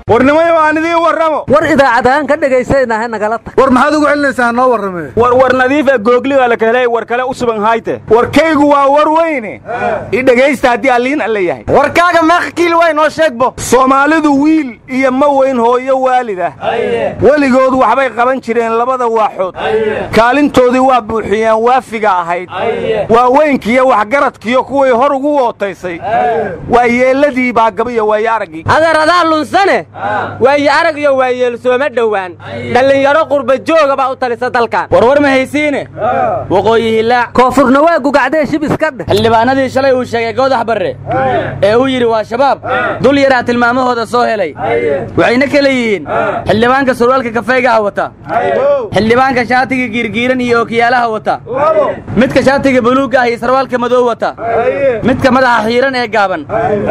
warnimayo aan idiin warramo war idaacadahaan ka dhegaysanaynaha nagala tag war maxaad ugu celinaysaa ha noo warramee war war nadiif ee googliga la kahelay war kale u suban hayte warkaygu waa war weyne i dhegaysta haddii alliin alle yahay warkaaga meeqkiil way noo sheegbo soomaalidu wiil iyo ma weyn hooyo waalid ah weligood waxbay qaban jireen labada waaxood kaalintoodii waa buuxiyeen waafiga ahayd waa weynkiiyo waxgaradkiyo kuwii hor ugu wootaysay waa yeelladii baagabiyo waayo araggii adeeradaa lunsane waaye arag iyo waayeel sooma dhowaan dhallinyaro qurba jooga baa u talisa dalkan warwar ma haysiine waqooyi hilaac koonfurna waa gugacdee shib iska dheh xildhibaanadii shalay uu sheegay goodax barre ee uu yidhi waa shabaab dul yaraa tilmaamahooda soo helay waxayna kala yihiin xildhibaanka surwaalka kafaygaha wata xildhibaanka shaatiga giirgiiran iyo ookiyaalaha wata midka shaatiga buluugga ah iyo sarwaalka madow wata midka madaxa xiiran ee gaaban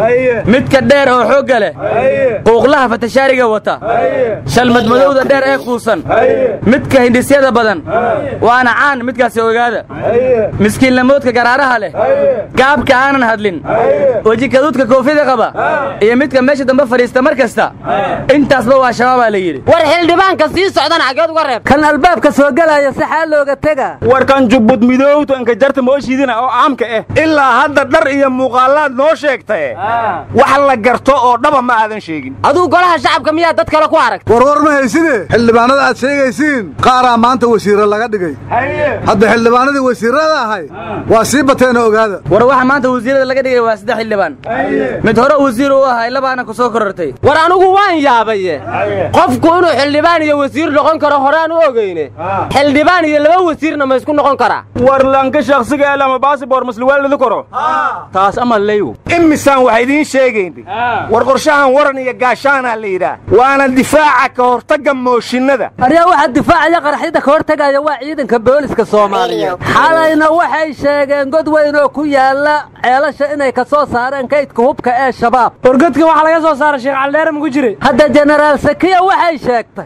midka dheer oo xoogga leh quuqlaha fatashaariga wata shalmad madowda dheer ee kuusan midka hindhisyada badan waana caan midkaasi ogaada miskiinlamoodka garaaraha leh gaabka aanan hadlin weji kaduudka koofida qaba iyo midka meesha dambe fadhiista mar kasta intaasba waa shabaabaa la yidhi war xildhibaanka sii socdana xaggeed uga reeb kan albaabka soo gelaya si xaa looga tega warkan jubbud midowto inka jarta mooshiidina oo caamka ah ilaa hadda dhar iyo muuqaalaad noo sheegtae wax la garto oo dhaba ma aadan sheegin aduu golaha shacabka miyaa dad kale ku aragta warwar ma hayside xildhibaanada aad sheegaysiin qaaraa maanta wasiirra laga dhigay hadda xildhibaanadii wasiirrada ahay waa sii bateenoo ogaada war waxa maanta wasiirada laga dhigay waa saddex xildhibaan mid hore wasiir uu ahaa labaana ku soo korortay war anigu waan yaabaye qofku inuu xildhibaan iyo wasiir noqon karo horaan u ogeyne xildhibaan iyo laba wasiirna ma isku noqon karaa war lanka shakhsiga elama baasibor masliwaalidi karo taas ama leyu imisaan wax idiin sheegayni war qorshahan waran iyo gaashaanaa la yidhaah waana difaaca ka hortagga mooshinnada aryaa waxaa difaacaya qaraxyada ka hortagaya waa ciidanka booliska soomaaliyeed xalayna waxay sheegeen god weyn oo ku yaala ceelasha inay ka soo saareen kaydka hubka ee shabaab wargodka waxaa laga soo saaray sheekh caldheere mugu jiray hadda jenaraal sakiya waxay sheegtay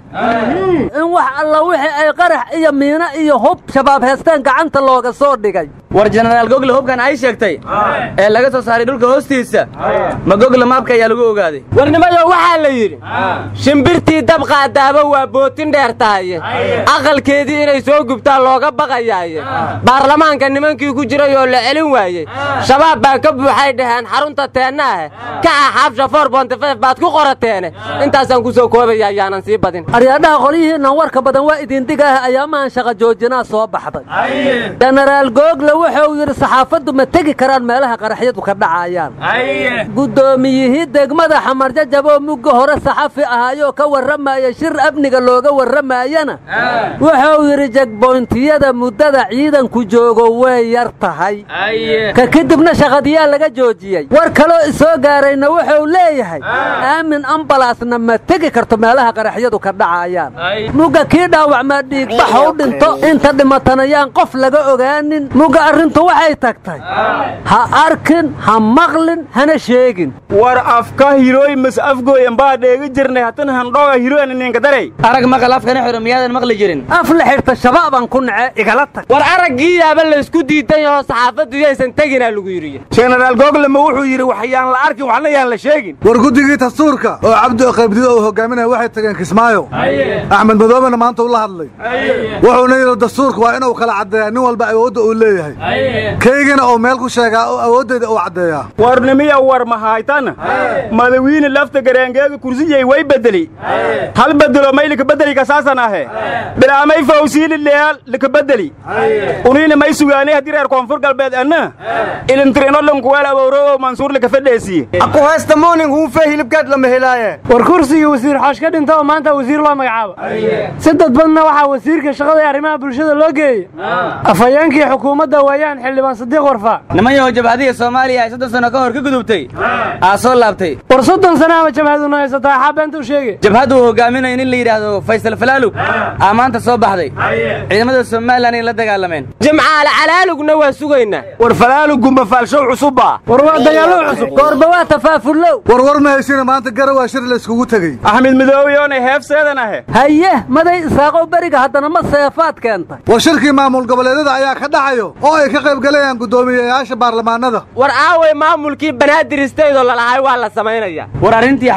in wax alla wixii ay qarax iyo miino iyo hub shabaab heesteen gacanta looga soo dhigay war jenaraal gogle hubkan ay sheegtay ee laga soo saaray dhulka hoostiisa ma gogle maabka ayaa lagu ogaaday warnimayo waxaa la yidhi shimbirtii dab qaadaaba waa bootin dheer tahaye aqalkeedii inay soo gubtaan looga baqayaaye baarlamaanka nimankii ku jiray oo la celin waayey shabaab baa ka buuxay dhaheen xarunta teennaahe ka axaabsha for bontifef baad ku qorateene intaasaan ku soo koobaya ayaanan sii badin aryaadhaha qolyihiinnan warka badan waa idindigaah ayaamahan shaqa joojinaa soo baxday jenaraal google wuxuu yidhi saxaafaddu ma tegi karaan meelaha qaraxyadu ka dhacayaan guddoomiyihii degmada xamarjajaboo mugga hore saxafi ahaayoo ka warramaya shir amniga looga warramaayana wuxuu yidhi jegboyntiyada muddada ciidanku joogo way yar tahay ka kadibna shaqadiyaa laga joojiyey war kaloo isoo gaarayna wuxuu leeyahay aamin ambalaasna ma tegi karto meelaha qaraxyadu ka dhacayaan mugga kii dhaawacmaa dhiigbaxa u dhinto inta dhimatanayaan qof laga ogaanin mugga arrintu waxay tagtay ha arkin ha maqlin hana sheegin war afka hirooy mas afgooy ambaa dheegi jirnay hatan handhooga hirooyna ninka daray arag maqal afkana xiro miyaadan maqli jirin af la xidhta shabaabaan ku nace igala tag war araggii yaaba laysku diidan yahoo saxaafaddu yaysan teginaa lagu yidhi jenaraal googlema wuxuu yidhi waxyaan la arkin waxna yaan la sheegin war guddigii dastuurka oo cabdi qaybdido uu hogaaminaya waxay tageen kismaayo axmed madoobena maanta uu la hadlay wuxuuna yidhi dastuurka waa inuu kala caddeeyaa nin walba awoodda uu leeyahay kaygana uu meel ku sheegaa oo awooddeeda uu caddeeyaa warnimiya war mahaytan madawiine lafta gareengeega kursiyey way bedeli hal bedelo may likabedeli kasaasan ahe bilaamay fawsiili leal likabedeli uniina may sugaanay haddii reer koonfur galbeed anna ilintirinodhankuweel abowro mansuur likafedheesiye aku haysta moonin huunfe hilibkeed lama helaaye war kursigii wasiir xoosh ka dhinta oo maanta wasiir loo magacaabo si dadbadna waxaa wasiirka shaqada ee arrimaha bulshada loo geeyey afhayeenkii xukuumadda weeyaan xildhibaan sadiiq warfaa niman yahow jabhadiga soomaaliya ay soddon sano ka hor ka gudubtay aa soo laabtay war soddon sana ama jabhaduna haysataa xaa beenta u sheege jabhaddu uu hogaaminayo nin la yidhaahdo faysal falaalug aa maanta soo baxday ciidamada somalilan ay la dagaalameen jimcaale calaalugna waa sugaynaa war falaalugumba faalshow cusubba war waa dagaallo cusub goorba waa tafaafullow warwar ma haysina maanta garawaa shir layskugu tegey axmed midoobiyoonay heefseedan ahe haye maday isaaqow beriga haddana ma seefaad keentay war shirkii maamul goboleedyada ayaa ka dhacayo oo ay ka qayb galayaan guddoomiyeyaasha baarlamaanada war aaway maamulkii banaadir istaydoo lalahay waa la samaynaya war arrintii xaaji muuse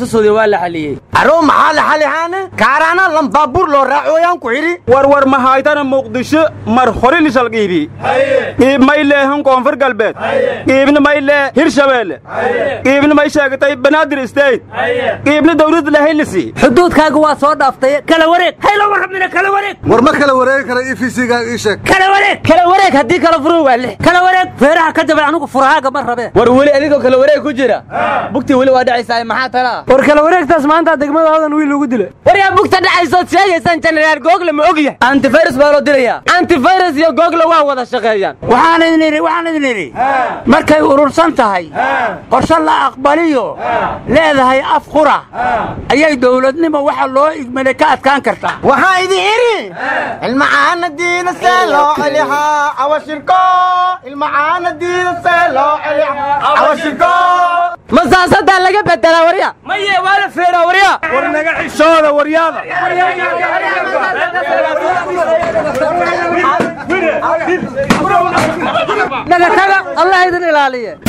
suudi waa la xaliyey aroo maxaa la xalihaane kaaraana lambaabuur loo raacooyaan ku xidhi warwar mahaytana muqdisho mar hore lishal qiibi qiib may leehan koonfur galbeed qiibna may lee hirshabeelle qiibna may sheegatay banaadir state qiibna dawladda lahaylisi xuduudkaaga waa soo dhaaftay kala wareeg hayla warramina kala wareeg war ma kala wareegi kara e v c-gaaga ii sheeg kala wareeg kala wareeg haddii kala furu waa lix kala wareeg feeraha ka jabay anigu furahaaga ma rabee war weli adigoo kala wareeg ku jira bugtii weli waa dhacaysaa maxaa tala ah war kala wareegtaas maanta degmada hodan wiil ugu dilay waryaa bugta dhacaysood sheegaysaan jenaraal google ma og yahay antivirus baa loo dilayaa antivirus iyo google waa wada shaqeeyaan waxaan idin idhi waxaan idin idhi markay urursan tahay qorshe la aqbaliyo leedahay af qura ayay dowladnimo waxa loo igmaday ka adkaan kartaa waxaan idin idhi ilmacaana diina see loo celihaa cawashirko ilmacaana diina see loo celihaa cawashirko ma saasadaa laga bedelaa warya maye waa la feeraa warya war naga xishooda waryaada naga taga allah idin ilaaliye